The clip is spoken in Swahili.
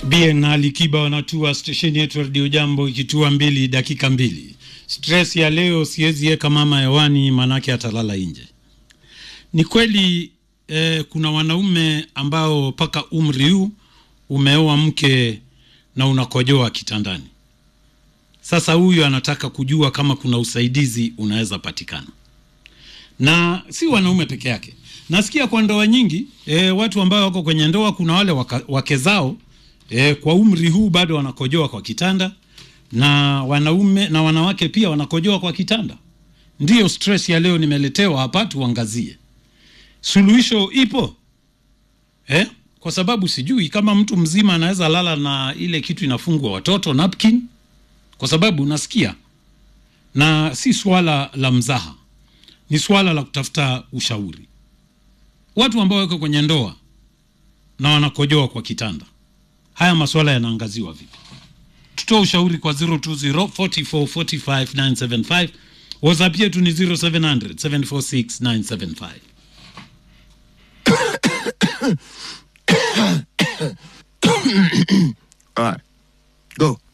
BN na Alikiba wanatua stesheni yetu Radio Jambo ikitua mbili dakika mbili. Stress ya leo siwezi weka mama hewani, manake atalala nje. Ni kweli eh, kuna wanaume ambao mpaka umri huu umeoa mke na unakojoa kitandani. Sasa huyu anataka kujua kama kuna usaidizi unaweza patikana, na si wanaume peke yake. Nasikia kwa ndoa nyingi e, watu ambao wako kwenye ndoa, kuna wale waka, wake zao e, kwa umri huu bado wanakojoa kwa kitanda, na wanaume na wanawake pia wanakojoa kwa kitanda. Ndiyo stress ya leo nimeletewa hapa, tuangazie suluhisho ipo eh? Kwa sababu sijui kama mtu mzima anaweza lala na ile kitu inafungwa watoto napkin, kwa sababu nasikia, na si swala la mzaha, ni swala la kutafuta ushauri. Watu ambao wako kwenye ndoa na wanakojoa kwa kitanda, haya maswala yanaangaziwa vipi? Tutoa ushauri kwa 020 44 45 975. WhatsApp yetu ni 0700 746 975. All right, go.